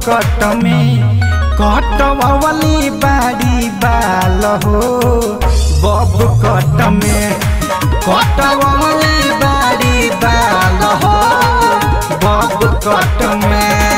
कट में कटवली बाड़ी बाल हो बब कट में कटवली बाड़ी बाल हो बब कट में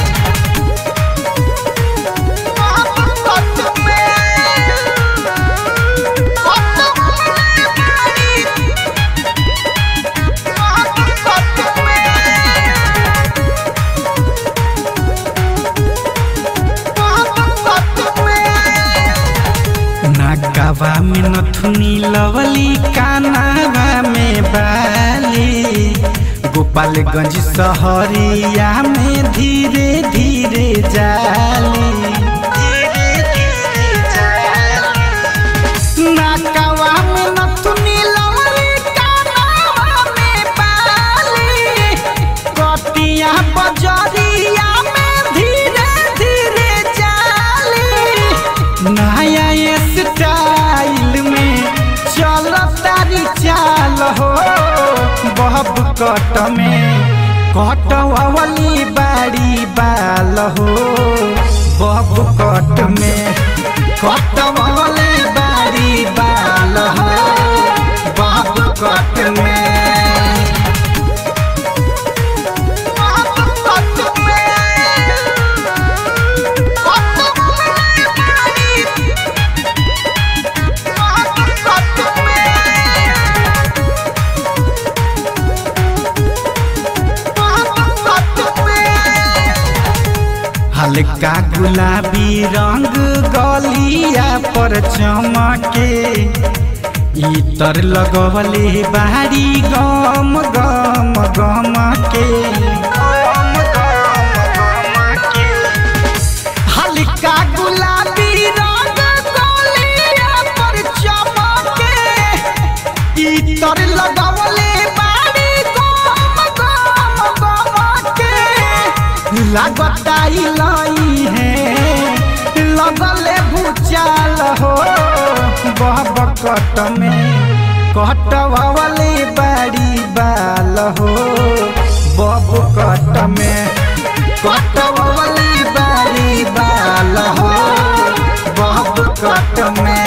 नाकावा में नथुनी लवली कानावा में बाली गोपालगंज सहरिया में धीरे धीरे जाली नाकावा में नथुनी लवली कानावा में बाली कटिया बजरिया में धीरे धीरे जाली नया स्टाइल में चल तारी चाल हो बहब कट में कटवली बाड़ी बाल हो बहब कट में कटवली बाड़ी बाल हो बहब कट में हल्का गुलाबी रंग गलिया पर चमके इतर लगवले बारी गम गम गम के हल्का गुलाबी रंग गलिया पर चमके इतर लगवले बारी गम गम गम के लागताई लाई है लगले भूचाल हो बहब कट में कटवले बाड़ी बाल हो बब कट में कटवले बाड़ी बाल हो बब कट में